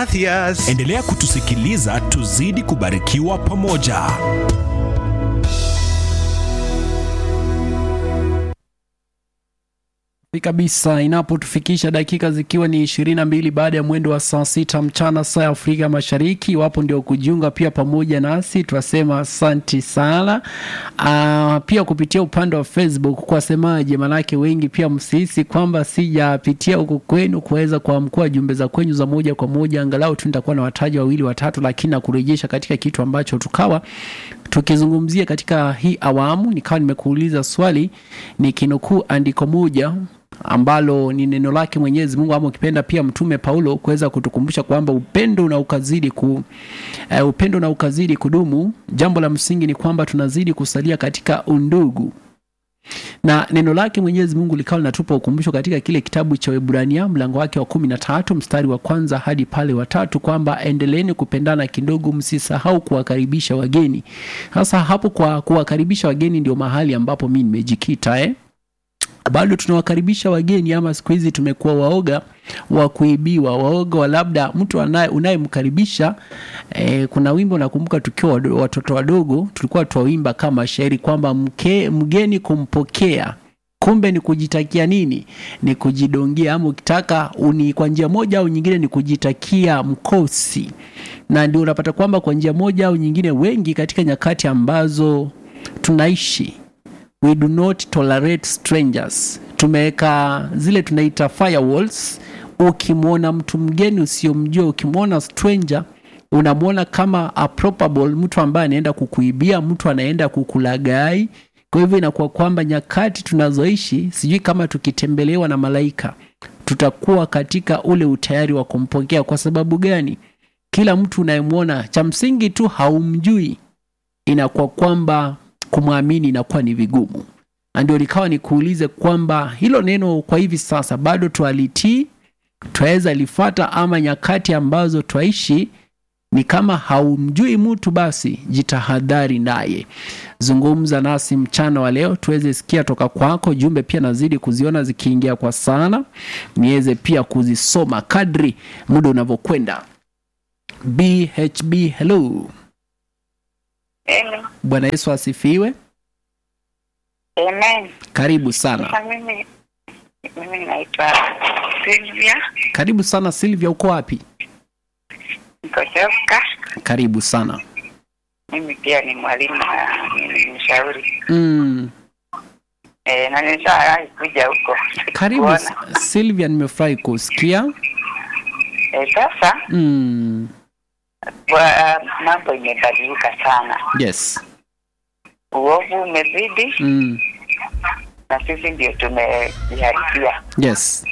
Gracias. Endelea kutusikiliza, tuzidi kubarikiwa pamoja. kabisa inapotufikisha dakika zikiwa ni ishirini na mbili baada ya mwendo wa saa sita mchana saa ya Afrika Mashariki. Iwapo ndio kujiunga pia pamoja nasi, twasema asanti sana. Uh, pia kupitia upande wa Facebook kwasemaje? Manake wengi pia msihisi kwamba sijapitia huko kwenu kuweza kuamkua jumbe za kwenyu za moja kwa moja, angalau tu nitakuwa na wataja wawili watatu, lakini na kurejesha katika kitu ambacho tukawa tukizungumzia katika hii awamu. Nikawa nimekuuliza swali nikinukuu andiko moja ambalo ni neno lake Mwenyezi Mungu ama ukipenda pia Mtume Paulo kuweza kutukumbusha kwamba upendo na ukazidi ku uh, upendo na ukazidi kudumu. Jambo la msingi ni kwamba tunazidi kusalia katika undugu na neno lake Mwenyezi Mungu likawa linatupa ukumbusho katika kile kitabu cha Waebrania mlango wake wa kumi na tatu mstari wa kwanza hadi pale wa tatu kwamba endeleeni kupendana kidogo, msisahau kuwakaribisha wageni. Sasa hapo kwa kuwakaribisha wageni ndio mahali ambapo mi nimejikita eh? bado tunawakaribisha wageni ama siku hizi tumekuwa waoga wa kuibiwa, waoga wa labda mtu anaye unayemkaribisha. E, kuna wimbo nakumbuka tukiwa wado- watoto wadogo tulikuwa twawimba kama shairi kwamba mke, mgeni kumpokea kumbe ni kujitakia nini? Ni kujidongia, ama ukitaka uni kwa njia moja au nyingine ni kujitakia mkosi, na ndio unapata kwamba kwa njia moja au nyingine wengi katika nyakati ambazo tunaishi we do not tolerate strangers. Tumeweka zile tunaita firewalls. Ukimwona mtu mgeni usiomjua, ukimwona stranger unamwona kama a probable mtu ambaye anaenda kukuibia, mtu anaenda kukulagai. Kwa hivyo inakuwa kwamba nyakati tunazoishi, sijui kama tukitembelewa na malaika tutakuwa katika ule utayari wa kumpokea. Kwa sababu gani? Kila mtu unayemwona, cha msingi tu haumjui, inakuwa kwamba kumwamini inakuwa ni vigumu, na ndio likawa nikuulize kwamba hilo neno kwa hivi sasa bado twalitii, twaweza lifata, ama nyakati ambazo twaishi ni kama haumjui mtu, basi jitahadhari naye. Zungumza nasi mchana wa leo tuweze sikia toka kwako. Jumbe pia nazidi kuziona zikiingia kwa sana, niweze pia kuzisoma kadri muda unavyokwenda. BHB, hello. Amen. Bwana Yesu asifiwe. Amen. Karibu sana, Sasa mimi mimi naitwa Sylvia karibu sana Silvia, uko wapi? niko Joska. Karibu sana. Mimi pia ni mwalimu na ni mshauri Mm, e, na nishawahi kuja huko karibu kuona. S- Silvia, nimefurahi kusikia. E, sasa Mm, kwa mambo imebadilika sana, yes. uovu umezidi Mm, na sisi ndio tumejiharibia, yes.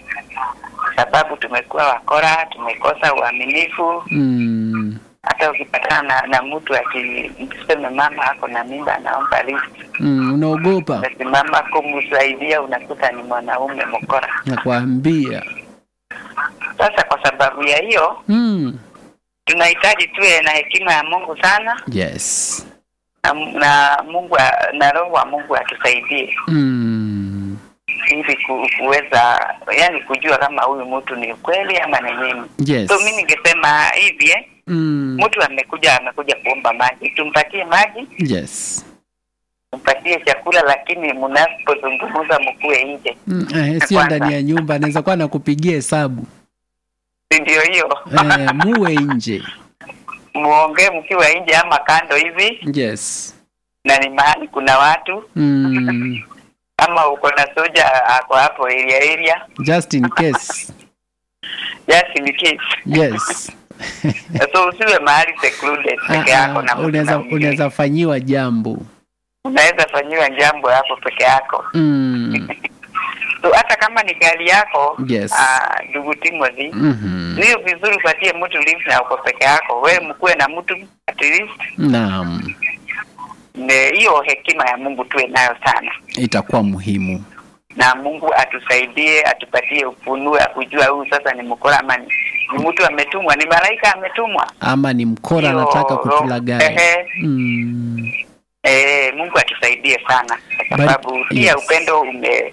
sababu tumekuwa wakora, tumekosa uaminifu. Mm, Hata ukipatana na, na mtu akiseme mama ako na mimba anaomba lift mm, unaogopa umesimama kumsaidia, unakuta ni mwanaume mkora. nakwambia. Sasa kwa sababu ya hiyo, Mm, tunahitaji tuwe na hekima ya Mungu sana yes. na, na Mungu a- na Roho wa Mungu atusaidie Mm, ili ku, kuweza yani kujua kama huyu mtu ni ukweli ama ni nini. yes. So mimi ningesema hivi eh, Mm, mtu amekuja amekuja kuomba maji, tumpatie maji, yes. tumpatie chakula, lakini mnapozungumza mkuwe nje, Mm, eh, sio Kwanza. ndani ya nyumba, anaweza kuwa nakupigia hesabu si ndio? Hiyo eh, muwe nje. muongee mkiwa nje ama kando hivi, Yes. na ni mahali kuna watu Mm, kama uko na soja ako hapo area area, just in case. just in case. Yes. So usiwe mahali secluded peke Ah, yako na ah, mtu unaweza na mwingine. unaweza fanyiwa jambo. unaweza fanyiwa jambo hapo peke yako. Mm, So hata kama ni gari yako Yes. ah, ndugu Timothy, mhm. niyo vizuri upatie mtu lift na uko peke yako, wewe mkuwe na mtu at least. Naam, Ne- Hiyo hekima ya Mungu tuwe nayo sana, itakuwa muhimu. na Mungu atusaidie, atupatie ufunuo ya kujua huyu sasa ni mkora ama ni, ni mtu ametumwa, ni malaika ametumwa. Ama ni mkora Hiyo anataka roho- kutulagai. ehe. Mm, Eh, Mungu atusaidie sana kwa Bari- sababu pia yes. upendo ume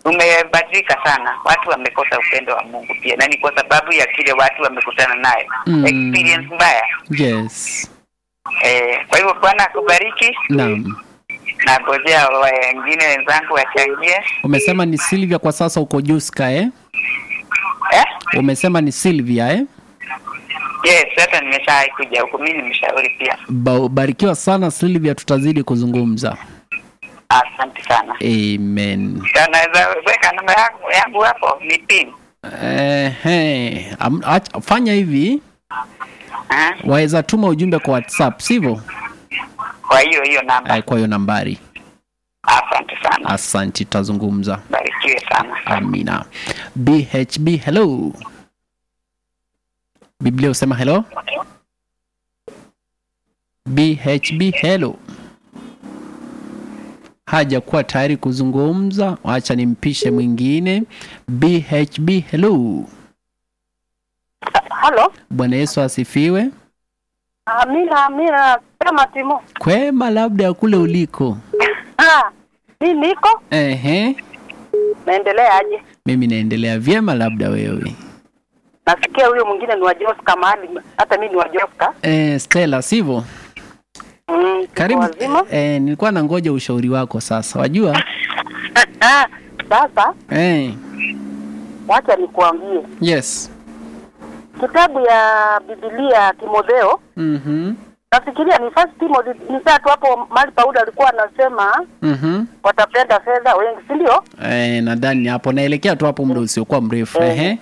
umebadilika sana. Watu wamekosa upendo wa Mungu pia, na ni kwa sababu ya kile watu wamekutana nayo Mm. experience mbaya. Yes. Eh, kwa hivyo Bwana akubariki, Naam. na ngojea wengine wenzangu wachangie. Umesema ni Silvia kwa sasa uko Juska eh? Eh? Umesema ni Silvia eh? Yes, sasa nimeshawahi kuja huku, mimi ni mshauri pia. Ba- Barikiwa sana Silvia, tutazidi kuzungumza. Asante sana. Amen. Sasa Naweza weka namba yangu, yangu hapo ni pin. Ehe, am- ach- fanya hivi, Eh? waweza tuma ujumbe kwa WhatsApp, sivyo? Kwa hiyo hiyo namba. Eh, Kwa hiyo nambari. Asante sana. Asante, tutazungumza. Barikiwe sana. Amina. BHB, hello. Biblia usema hello. BHB, hello. Hajakuwa tayari kuzungumza, wacha nimpishe mwingine. BHB, hello. Halo, Bwana Yesu asifiwe. Amina, Amina, sema Timo. Kwema labda ya kule uliko. Ah, mi niko Ehe, naendelea aje? mimi naendelea vyema, labda wewe. Nasikia huyo mwingine ni wa Joska mahali, hata mi ni wa Joska. Eh, Stella, sivyo? Mm, tuko Karibu. wazima. Eh, nilikuwa nangoja ushauri wako sasa. Wajua? Sasa Eh, wacha nikuambie yes. kitabu ya Biblia Timotheo, Mhm. nafikiria ni first Timothy, ni saa tu hapo mahali Paulo alikuwa anasema Mhm. watapenda fedha wengi, si ndio? Eh, nadhani hapo naelekea tu hapo muda usiokuwa mrefu. Eh. Ehe.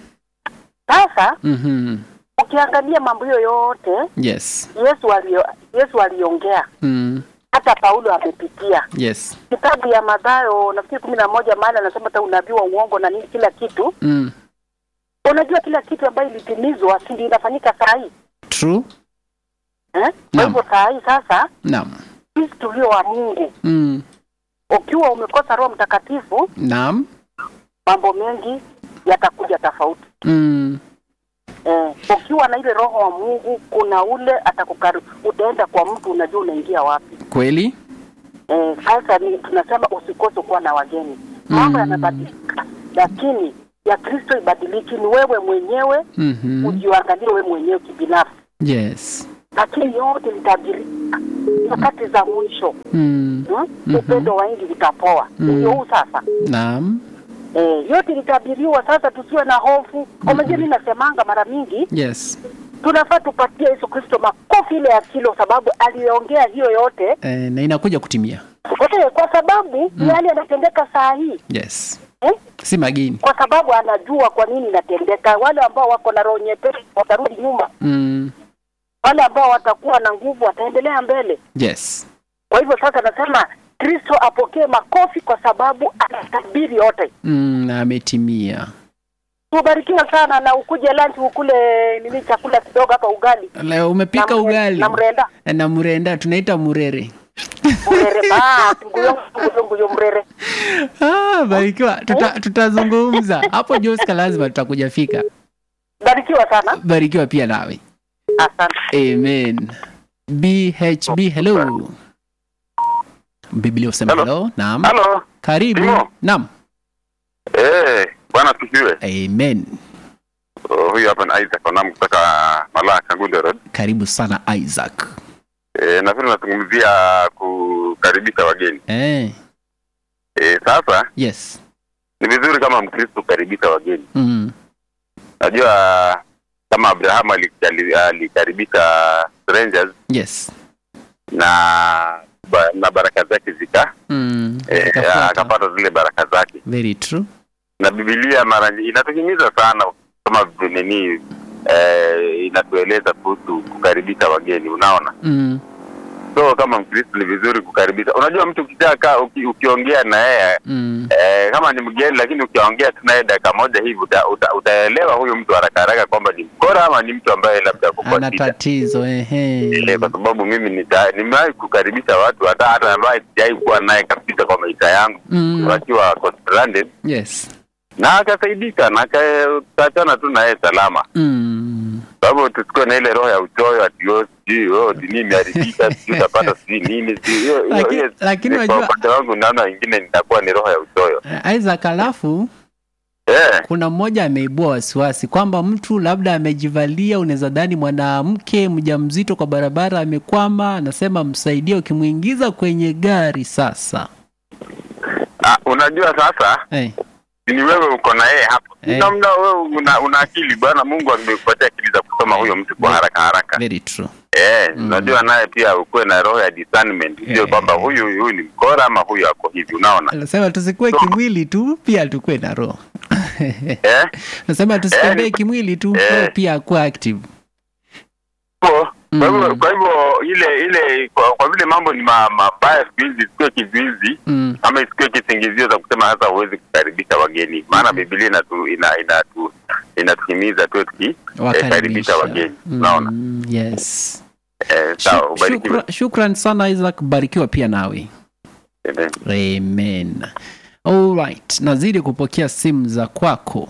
Sasa Mhm. ukiangalia mambo hiyo yote Yes. Yesu alio, Yesu aliongea, Mm. hata Paulo amepitia Yes. kitabu ya Mathayo nafikiri kumi na moja mahali anasema hata unabii wa uongo na nini, kila kitu. Mm. Unajua kila kitu ambayo ilitimizwa si ndio inafanyika saa hii True. eh? Kwa Naam. hivyo saa hii sasa Naam. sisi tulio wa Mungu, Mm. ukiwa umekosa Roho Mtakatifu, Naam. mambo mengi yatakuja tofauti. Mm. Eh, ukiwa na ile Roho wa Mungu, kuna ule atakukari, utaenda kwa mtu, unajua unaingia wapi. Kweli? Eh, sasa ni tunasema usikose kuwa na wageni. Mambo Mm. yanabadilika, lakini ya Kristo ibadiliki. Ni wewe mwenyewe Mhm. ujiangalie wewe mwenyewe kibinafsi, Yes. lakini yote litabirika nyakati za mwisho. Mm. Hmm? Mhm. Upendo wa wengi utapoa. Mm. Ndio huu sasa. Naam. Eh, yote litabiriwa sasa, tusiwe na hofu. Unajua, mimi nasemanga mara mingi Yes. tunafaa tupatie Yesu Kristo makofi ile ya kilo, sababu aliongea hiyo yote Eh, na inakuja kutimia. Kote, kwa sababu mm. yale yanatendeka saa hii Yes. eh? Si mageni. kwa sababu anajua kwa nini inatendeka. Wale ambao wako na roho nyepesi watarudi nyuma, Mm. wale ambao watakuwa na nguvu wataendelea mbele. Yes. Kwa hivyo sasa nasema Kristo apokee makofi kwa sababu anatabiri yote. Mm, na ametimia. Tubarikiwa sana na ukuje lunch ukule nini chakula kidogo hapa ugali Leo umepika na mre- ugali na mrenda na mrenda, tunaita murere. mrere ba nguyo nguyo nguyo mrere. Ah, barikiwa, tuta, tutazungumza hapo. Joska, lazima tutakuja fika. Barikiwa sana, Barikiwa pia nawe. asante. Amen. BHB, hello. Biblia usema Hello. hello. Naam. Halo. Karibu. Timo. Naam. Eh, bwana tusiwe. Amen. Oh, huyu hapa ni Isaac Onam kutoka Malaa Kangundo Road. Karibu sana Isaac. Eh, nafikiri tunazungumzia kukaribisha wageni. Eh, Eh, sasa yes. ni vizuri kama Mkristo kukaribisha wageni. Mm. Najua kama Abraham alikali- alikaribisha strangers Yes. na ba, na baraka zake zika Mm. eh, Itafuata. akapata zile baraka zake. Very true. Na Biblia mara nyingi inatuhimiza sana kama nini eh, inatueleza kuhusu kukaribisha wageni, unaona Mm. so kama mkristo ni vizuri kukaribisha unajua mtu ukishakaa uki, ukiongea na yeye Mm. eh, kama ni mgeni lakini ukiongea tu naye dakika moja hivi uta, uta, utaelewa huyu mtu haraka haraka kwamba ni mkora ama ni mtu ambaye labda ako kwa Ana shida tatizo ehe. Eh, kwa sababu mimi nita- nimewahi kukaribisha watu hata hata ambaye sijawahi kuwa naye kabisa kwa maisha yangu Mm. wakiwa kwa stranded Yes. na akasaidika na aka- tukaachana tu naye salama Mm. sababu tusikuwe na ile roho ya uchoyo ati oh, sijui oh, dini imeharibika sijui utapata sijui nini sijui hiyo hiyo Lakini- hiyo lakini ni kwa unajua- upande wangu naona ingine nitakuwa ni roho ya uchoyo Eh, Isaac, alafu eh kuna mmoja ameibua wasiwasi kwamba mtu labda amejivalia, unaweza dhani mwanamke mjamzito kwa barabara amekwama, anasema msaidie, ukimwingiza kwenye gari sasa. ah, unajua sasa Hey, ni wewe uko na yeye hapo Eh. namna wewe una, una akili bwana Mungu amekupatia akili za kusoma huyo mtu kwa haraka haraka very true. eh unajua naye pia ukuwe na roho ya discernment sio Eh. kwamba huyu huyu ni mkora ama huyu ako hivi unaona Anasema tusikuwe kimwili tu, pia tukue na roho. eh Nasema tusitembee Eh, kimwili tu, eh. roho pia akuwe active. Kwa- kwa hivyo Mm. kwa hivyo ile ile kwa, kwa vile mambo ni ma- mabaya siku hizi isikuwe kizuizi Mm. ama isikuwe kisingizio za kusema sasa huwezi kukaribisha wageni maana Biblia inatu ina, inatu inatuhimiza tuwe tukikaribisha wageni unaona Mm, yes. eh, sawa Shuk- ubarikiwe shukra- Shukran sana Isaac, barikiwa pia nawe. Amen. Amen. Alright, nazidi kupokea simu za kwako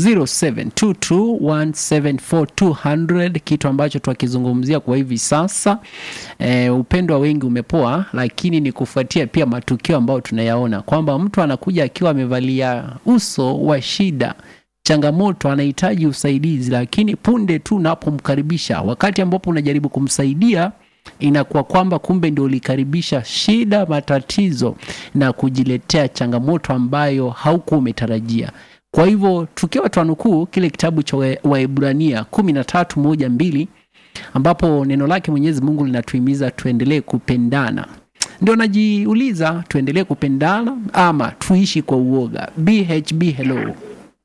0722174200 kitu ambacho twakizungumzia kwa hivi sasa. E, upendo wa wengi umepoa, lakini ni kufuatia pia matukio ambayo tunayaona kwamba mtu anakuja akiwa amevalia uso wa shida changamoto, anahitaji usaidizi, lakini punde tu unapomkaribisha, wakati ambapo unajaribu kumsaidia inakuwa kwamba kumbe ndio ulikaribisha shida, matatizo na kujiletea changamoto ambayo haukuwa umetarajia. Kwa hivyo tukiwa twanukuu kile kitabu cha Wa- Waebrania kumi na tatu moja mbili ambapo neno lake Mwenyezi Mungu linatuhimiza tuendelee kupendana, ndio najiuliza tuendelee kupendana ama tuishi kwa uoga? BHB, hello.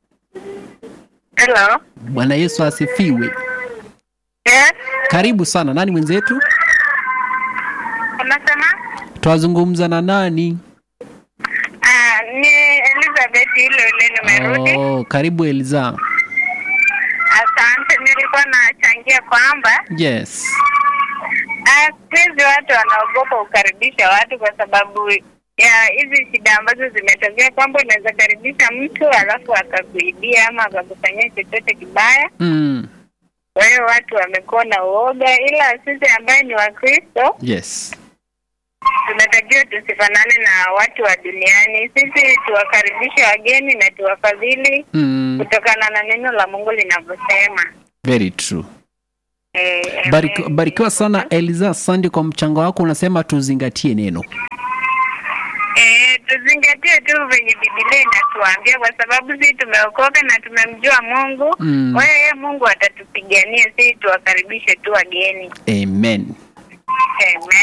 Hello. Bwana Yesu asifiwe. Yes. Karibu sana. Nani mwenzetu? Unasema? Twazungumza na nani? Ah, ni Elizabeth ile ile nimerudi. Oh, karibu Eliza. Asante, nilikuwa nachangia kwamba Yes. ah, siku hizi watu wanaogopa kukaribisha watu kwa sababu ya hizi shida ambazo zimetokea, kwamba unaweza karibisha mtu alafu akakuibia ama akakufanyia chochote kibaya. Mm. Kwa hiyo watu wamekuwa na uoga, ila sisi ambaye ni Wakristo Yes. tunatakiwa tusifanane na watu wa duniani. Sisi tuwakaribishe wageni na tuwafadhili Mm. kutokana na neno la Mungu linavyosema. Very true. Eh, Bariki, amen. barikiwa sana Eliza, asante kwa mchango wako. Unasema tuzingatie neno. Eh, tuzingatie tu venye Biblia inatuambia kwa sababu sisi tumeokoka na tumemjua Mungu. Mm. Kwa hiyo yeye Mungu atatupigania, sisi tuwakaribishe tu wageni. Amen. Amen.